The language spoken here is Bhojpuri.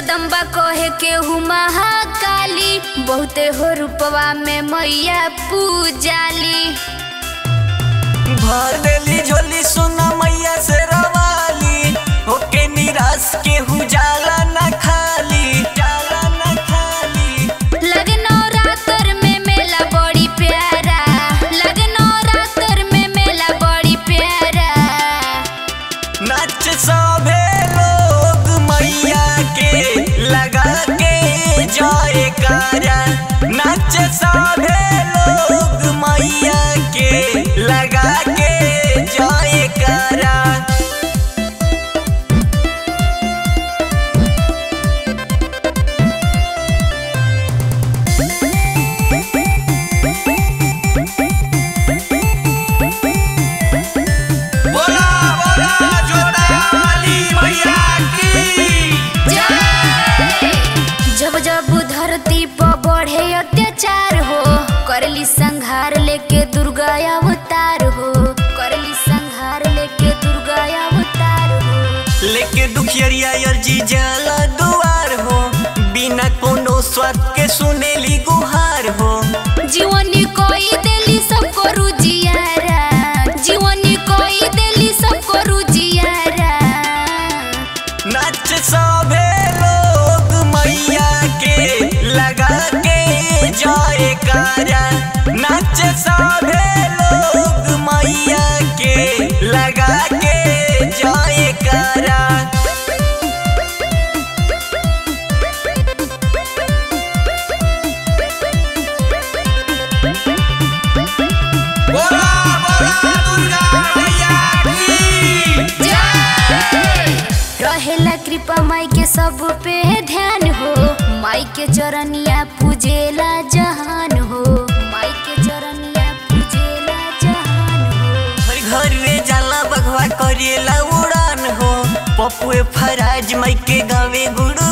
जगदम्बा कहे के हूँ महाकाली बहुते हो रूपवा में मैया पूजाली भर देली झोली सुना मैया से रवाली होके निराश के हु जाला न खाली जाला न खाली लगे नवरात्र में मेला बड़ी प्यारा लगे नवरात्र में मेला बड़ी प्यारा नाच सभे लोग मैया के लगा के जाए कारा नाच सभे लोग मैया के लगा के जाए कारा बोला बोला जोड़ा वाली मैया की जब जब धरती पर बढ़े अत्याचार हो करली संहार लेके दुर्गा अवतार हो करली संहार लेके दुर्गा अवतार हो लेके दुखियरिया अर्जी जाला दुआर हो बिना कोनो स्वार्थ के सुनेली गुहार हो जीवनी कोई देली सबको रुजियारा जीवनी कोई देली सबको रुजियारा नाच सभे लोग मैया के लगा के जाए कारा नाच सभे लोग मैया के लगा के जाए कारा बोला बोला दुर्गा मैया की रहेला कृपा माई के सब पे ध्यान हो माई के चरनिया पूजेला जहान हो माई के चरनिया पूजेला जहान हो हर घर रे जाला बघवा करेला उड़ान हो पपुए फराज मई के गावे गुरु